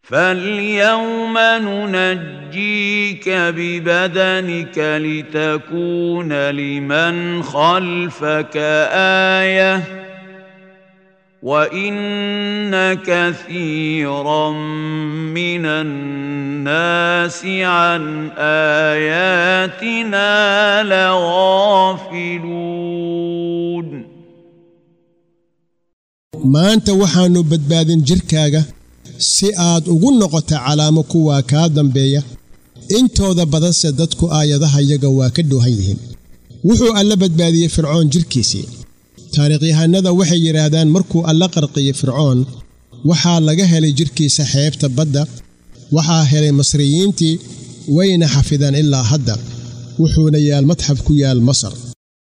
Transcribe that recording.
فاليوم ننجيك ببدنك لتكون لمن خلفك ايه وان كثيرا من الناس عن اياتنا لغافلون maanta waxaannu badbaadin jidhkaaga si aad ugu noqoto calaamo kuwaa kaa dambeeya intooda badanse dadku aayadaha yaga waa ka dhoohan yihiin wuxuu alla badbaadiyey fircoon jidhkiisii taariikhyahannada waxay yidhaahdaan markuu alla qarqiyey fircoon waxaa laga helay jidhkiisa xeebta badda waxaa helay masriyiintii wayna xafidaan ilaa hadda wuxuuna yaal madxaf ku yaal masar